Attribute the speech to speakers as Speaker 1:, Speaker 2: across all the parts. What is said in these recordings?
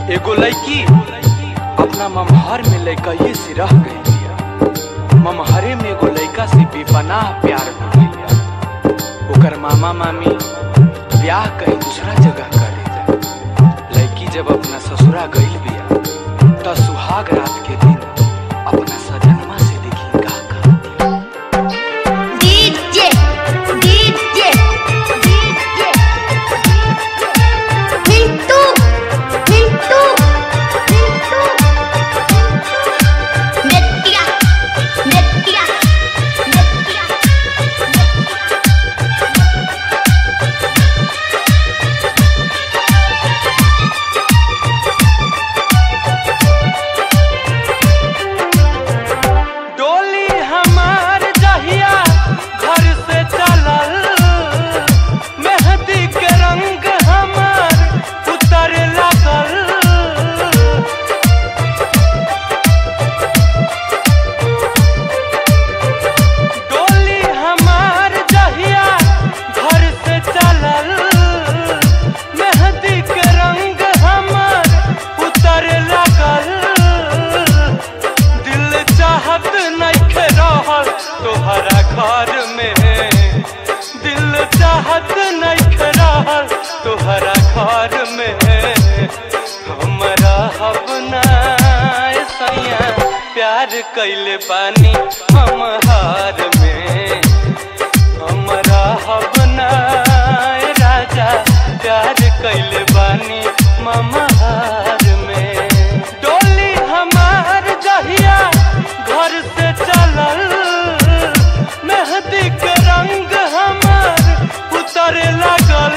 Speaker 1: एगो लड़की अपना ममहर में लड़कइये से रह गई बिया ममहरे में एगो लड़का से बेपनाह प्यार हो गई बिया ओकर मामा मामी ब्याह कहीं दूसरा जगह कर देता लड़की जब अपना ससुरा गई बिया त सुहाग रात के दिन अपना सजनमा से देखी का का
Speaker 2: DJ, DJ, DJ, Pintu, Pintu, Pintu, Netia, Netia, Netia,
Speaker 1: डोली हमार जहिया घर से चलल मेहंदी के रंग हमार उतर लगल डोली हमार जहिया घर से चलल मेहंदी के रंग हमार उतर लगल दिल चाहत नइखे रहल तोहरा घर में दिल चाहत नइखे रहल तोहरा घर में हमरा हबना सैया प्यार कैले बानी हम हार में हमरा हबना राजा प्यार कैले बानी ममहार में डोली हमार जहिया घर से चलल मेहंदी के रंग हमार उतर लगल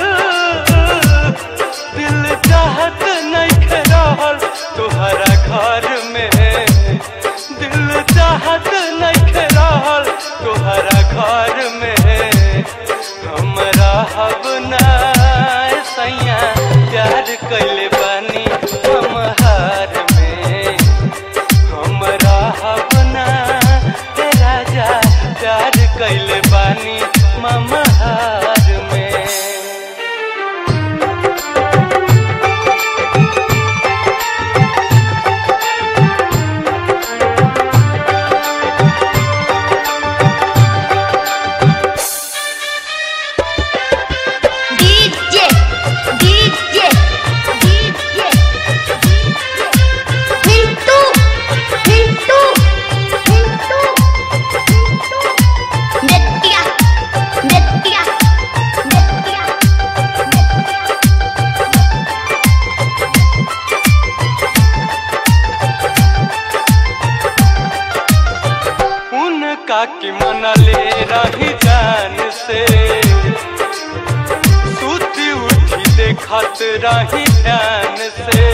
Speaker 1: दिल चाहत नहीं रहल तोहरा घर में दिल चाहत नहीं रहल तोहरा घर में हमरा हबना सैया प्यार कैले बानी हम हार में हमरा हबना हे राजा प्यार कैले बानी ममहार में
Speaker 2: DJ, DJ, DJ, Pintu, Pintu, Pintu, Netia, Netia, Netia,
Speaker 1: उनका की मनले रही जान से सूती उठी देखत रही ध्यान से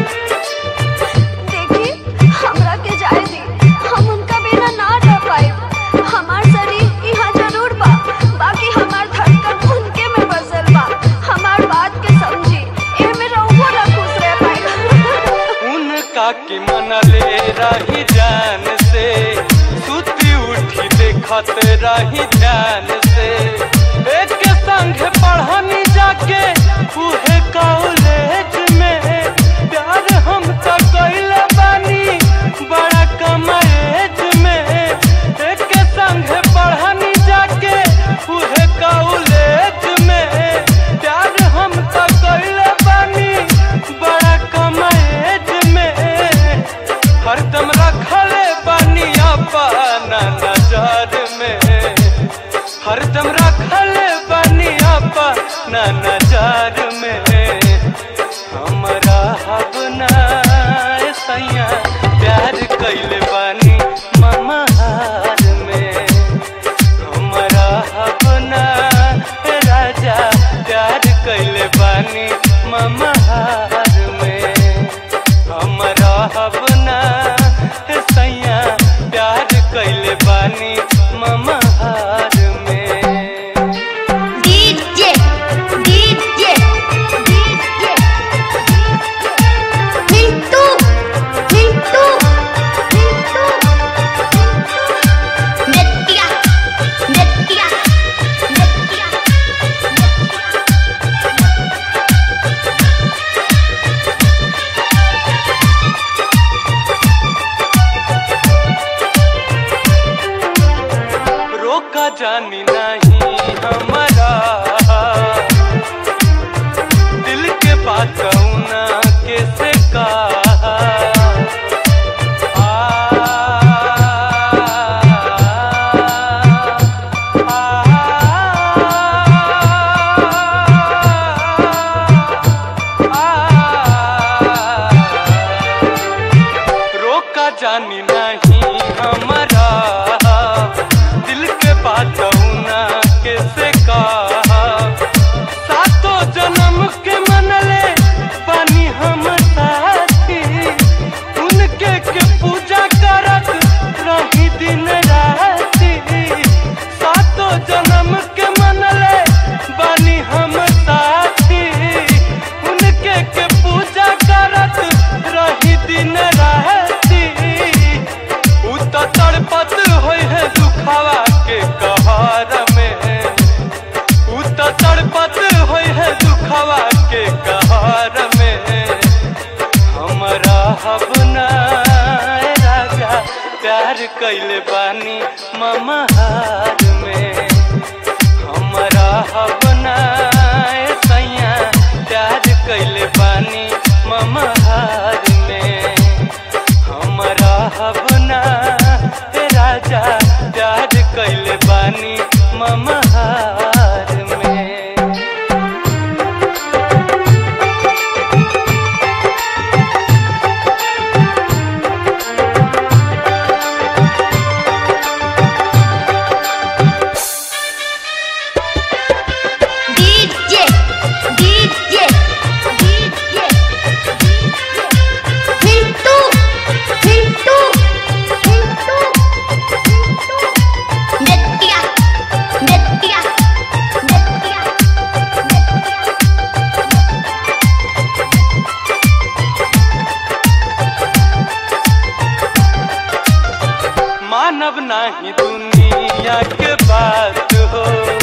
Speaker 3: देखी हमरा के जाए दी हम उनका बिना ना रह पाए हमार शरीर यहाँ जरूर बा बाकी हमार धड़कन उनके में बसल बा हमार बात के समझी एमे रहुओ ना खुश रह पाए
Speaker 1: उनका की मनले रही जान से सूती उठी देखत रही ध्यान से एक के संग पढ़नी जाके उहे कॉलेज में प्यार हम तो कैले बानी बड़ा कम एज में एक के संग पढ़नी जाके उहे कॉलेज में प्यार हम तो कैले बानी बड़ा कम एज में हरदम रखले बानी अपना नजर में हरदम रखले बानी अपना नजर में हमरा हबना सैया प्यार कैले बानी ममहार में हमरा हबना राजा प्यार कैले बानी ममहार में हमरा हबना सैया प्यार कैले बानी ममहार में
Speaker 2: DJ, DJ, DJ, Pintu, Pintu, Pintu, Netia, Netia, Netia,
Speaker 1: दुखवा के कहर में हमरा हबना राजा प्यार कैले बानी ममहार में हमरा हबना सैया प्यार कैले बानी ममहार में हमरा हबना राजा प्यार कैले बानी ममहार में
Speaker 2: DJ DJ DJ Hintu Hintu Hintu Nitya Nitya Nitya
Speaker 1: मानव नाही दुनिया के बात हो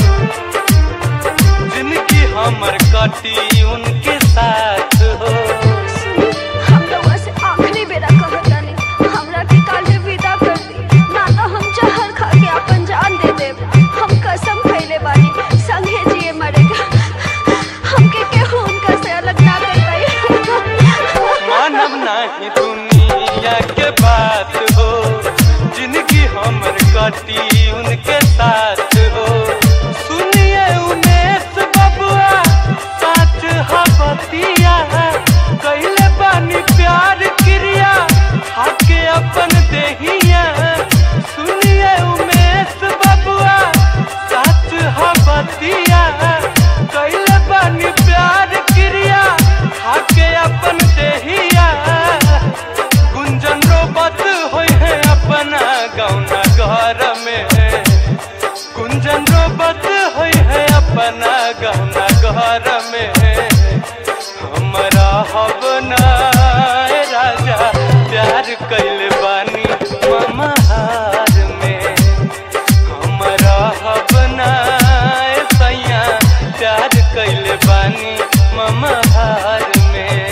Speaker 1: जिनकी हमर कटी उनके साथ हो
Speaker 3: हम लोगों से आखिरी बेरा कहतानी हमरा के काल्हे विदा कर दी ना तो हम जहर खा के अपन जान दे देब हम कसम खइले बानी संगे जिए मरेगा हमके केहू उनका से अलग ना कर पाई
Speaker 1: मानव नाही दुनिया के बात हो जिनकी हमर कटी उनके साथ हो सुनिए उमेश बबुआ साच हबतिया कैले बानी प्यार क्रिया हाके अपन देहिया सुनिए उमेश बबुआ साच हबतिया कैले बानी प्यार क्रिया हाके अपन देहिया गुंजन रोबत होई है अपना गौना घर में गुंजन रोबत होई है अपना गौना घर में हमरा हबना राजा प्यार कैले बानी ममहार में हमरा हबना सैया प्यार कैले बानी ममहार में